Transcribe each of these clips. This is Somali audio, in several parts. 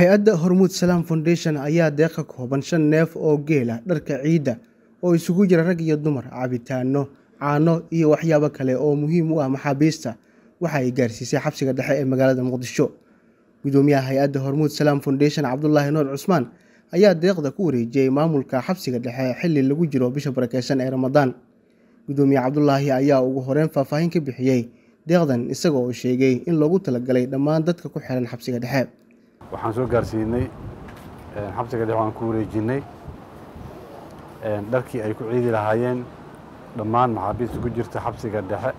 hay-adda hormuud salaam foundation ayaa deeqa kooban shan neef oo geel ah dharka ciidda oo isugu jira rag iyo dumar cabitaano caano iyo waxyaabo kale oo muhiim u ah maxaabiista waxa ay gaarsiisay xabsiga dhexe ee magaalada muqdisho gudoomiyaha hay-adda hormuud salaam foundation cabdulaahi nuur cusmaan ayaa deeqda ku wareejiyey maamulka xabsiga dhexe xilli lagu jiro bisha barakeysan ee ramadaan gudoomiye cabdulaahi ayaa ugu horeyn faahfaahin ka bixiyey deeqdan isaga oo sheegay in loogu talagalay dhammaan dadka ku xiran xabsiga dhexe waxaan soo gaarsiinay xabsiga dhexe waan ku wareejinay dharkii ay ku ciidi lahaayeen dhammaan maxaabiista ku jirta xabsiga dhexe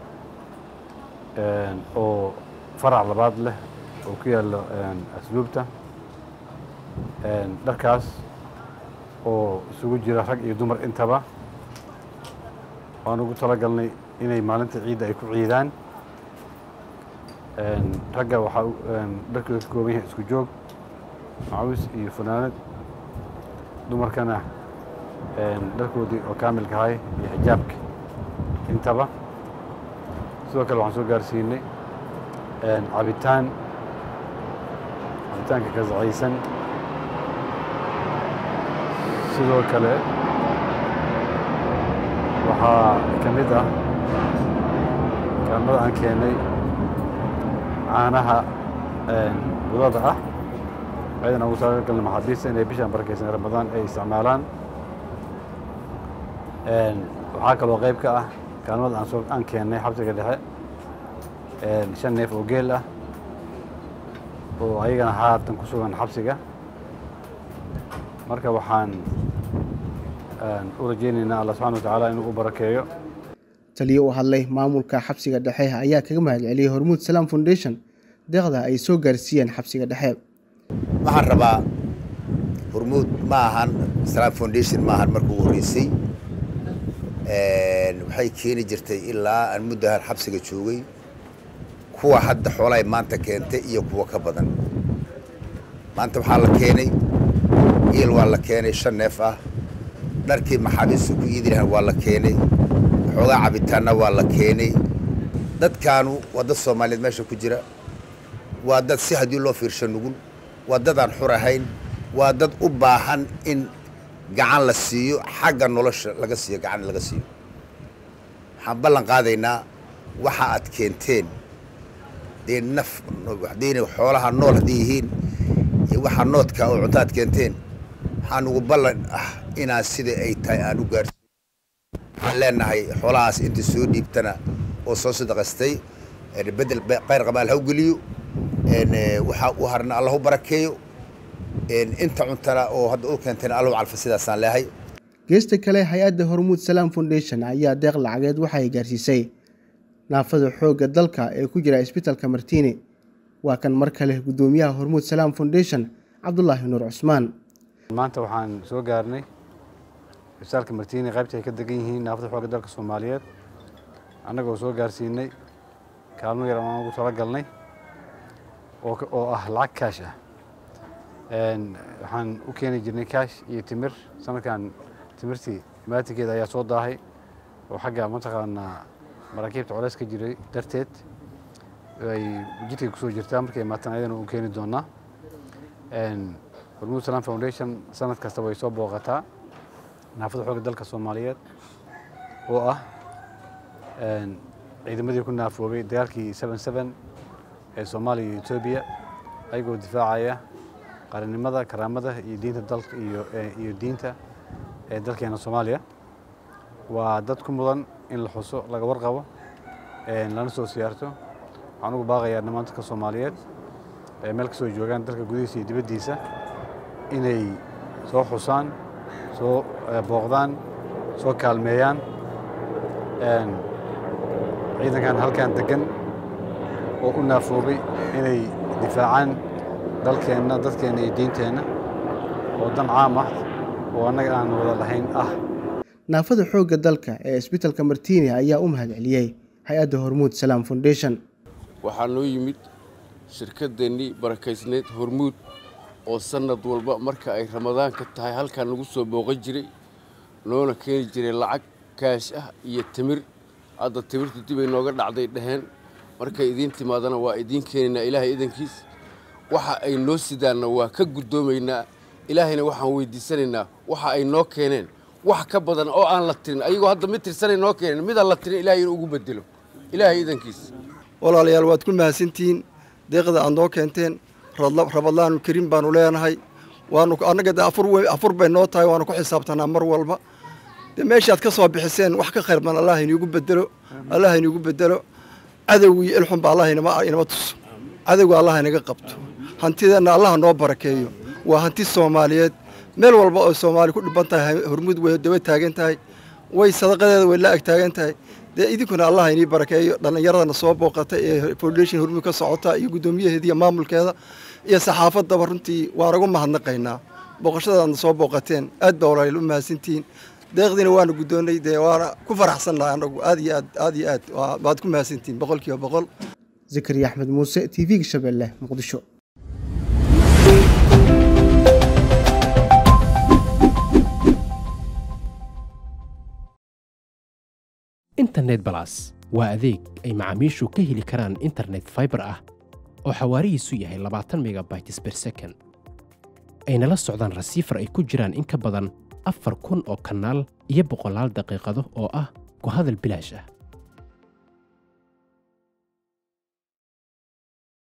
oo farac labaad leh oo ku yaallo asluubta dharkaas oo isugu jira rag iyo dumar intaba waan ugu talagalnay inay maalinta ciidda ay ku ciidaan ragga waxaa dharkooda ka kooban yahay isku joog macawis iyo fanaanad dumarkana dharkoodii oo kaamilka ahay iyo xijaabka intaba sidoo kale waxaan soo gaarsiinay cabitaan cabitaanka kasacaysan sidoo kale waxaa ka mid ah kaalmada aan keenay caanaha budada ah ayadana ugu talagalna maxaabiista inay bishaan barakeysan ramadaan ay isticmaalaan waxaa kaloo qayb ka ah kaalmada aan soo aan keennay xabsiga dhexe shan neef oo geel ah oo ayagana haatan ku sugan xabsiga marka waxaan u rajaynaynaa allah subxana wa tacaala inuu u barakeeyo taliyo u hadlay maamulka xabsiga dhexe ayaa kaga mahad celiyey hormuud salaam foundation deeqda ay soo gaarsiiyeen xabsiga dhexe waxaan rabaa hormuud ma ahan salaam foundation ma ahan markuu horreysay waxay keeni jirtay ilaa aan muddahan xabsiga joogay kuwa hadda xoolahay maanta keentay iyo kuwa ka badan maanta waxaa la keenay iil waa la keenay shan neef ah dharkii maxaabiista ku iidi lahaan waa la keenay xoogaa cabitaanna waa la keenay dadkaanu waa dad soomaaliyeed meesha ku jira waa dad si haddii loo fiirsho nugul waa dad aan xur ahayn waa dad u baahan in gacan la siiyo xagga nolosha laga siiyo gacan laga siiyo waxaan ballan qaadaynaa waxa aad keenteen dee naf hadayna xoolaha nool hadday yihiin iyo waxa noodka oo cunto aad keenteen waxaan ugu ballan ah inaan sida ay tahay aan u gaarsiin waxaan leenahay xoolahaas inta soo dhiibtana oo soo sadaqastay bedel qayr qabaal haw geliyo waxaa u harna allah u barakeeyo inta cuntana oo hadda u keentayna allahu calfa sidaasaan leehay geesta kale hay-adda hormuud salaam foundation ayaa deeq lacageed waxa ay gaarsiisay naafada xoogga dalka ee ku jira isbitalka martiini waa kan mar kale guddoomiyaha hormuud salaam foundation cabdulaahi nuur cusmaan maanta waxaan soo gaarnay isbitaalka martiini qaybta ay ka degan yihiin naafada xoogga dalka soomaaliyeed annagoo soo gaarsiinay kaalmo yar aan ugu talagalnay oo ah lacag kaash ah waxaan u keeni jirnay kaash iyo timir sanadkan timirtii imaatinkeeda ayaa soo daahay oo xagga mataqaanaa maraakiibta colays ka jiray darteed ay jidkay kusoo jirtaa markay imaataan ayadana u keeni doonaa hormuud salaam foundation sanad kasta way soo booqataa naafada xoogga dalka soomaaliyeed oo ah ciidamadii ku naafoobay dagaalkii seven seven ee soomaaliya iyo etoobiya ayagoo difaacaya qaranimada karaamada iyo diinta dalka iyo diinta ee dalkeena soomaaliya waa dad ku mudan in la xuso laga warqabo lana soo siyaarto waxaan ugu baaqayaa dhammaan dadka soomaaliyeed ee meel kasoo joogaan dalka gudihiisa iyo dibaddiisa inay soo xusaan soo booqdaan soo kaalmeeyaan ciidankan halkan degan oo u naafoobay inay difaacaan dalkeenna dadkeenna iyo diinteenna oo dan caam ah oo annaga aan wada lahayn ah naafada xoogga dalka ee isbitalka martiini ayaa u mahad celiyey hay-adda hormuud salaam foundation waxaa noo yimid shirkadeennii barakaysneyd hormuud oo sannad walba marka ay ramadaanka tahay halkan nagu soo booqan jiray noona keeni jiray lacag kaash ah iyo timir hadda timirtu dibay nooga dhacday dhaheen markay idiin timaadana waa idiin keenaynaa ilaahay idankiis waxa ay noo sidaanna waa ka guddoomaynaa ilaahayna waxaan weydiisanaynaa waxa ay noo keeneen wax ka badan oo aan la tirin ayagoo hadda mid tirsanay noo keeneen midaan la tirin ilaahay inuu ugu bedelo ilaahay idankiisa walaalayaal waad ku mahadsantihiin deeqda aad noo keenteen rabadlaanu karim baanu leenahay waanu annaga de afur bay noo tahay waanu ku xisaabtanaa mar walba de meeshaad ka soo bixiseen wax ka khayr badan allah iniigu bedelo allah iniigu bedelo cadowgii ilxunba allah inama tuso cadowga allah inaga qabto hantideenna allah noo barakeeyo waa hanti soomaaliyeed meel walba oo soomaali ku dhiban tahay hormuud way daba taagan tahay way sadaqadeeda way la ag taagan tahay dee idinkuna allah inii barakeeyo dhallinyaradana soo booqata ee foundation hormuud ka socota iyo guddoomiyaheeda iyo maamulkeeda iyo saxaafaddaba runtii waan ugu mahadnaqaynaa booqashadaadna soo booqateen aad baa walaaliyaal u mahadsantihiin deeqdiina waanu guddoonnay dee waana ku faraxsannahay anagu aad iyo aad aad iyo aad waad ku mahadsantihiin boqol kiiba boqol zakariya axmed muuse t v-ga shabeelle muqdisho internet balas waa adeeg ay macaamiishu ka heli karaan internet faibar ah oo xawaarihiisu yahay labaatan megabytes ber second ayna la socdaan rasiifar ay ku jiraan in ka badan afar kun oo kanaal iyo boqolaal daqiiqado oo ah ku hadal bilaash ah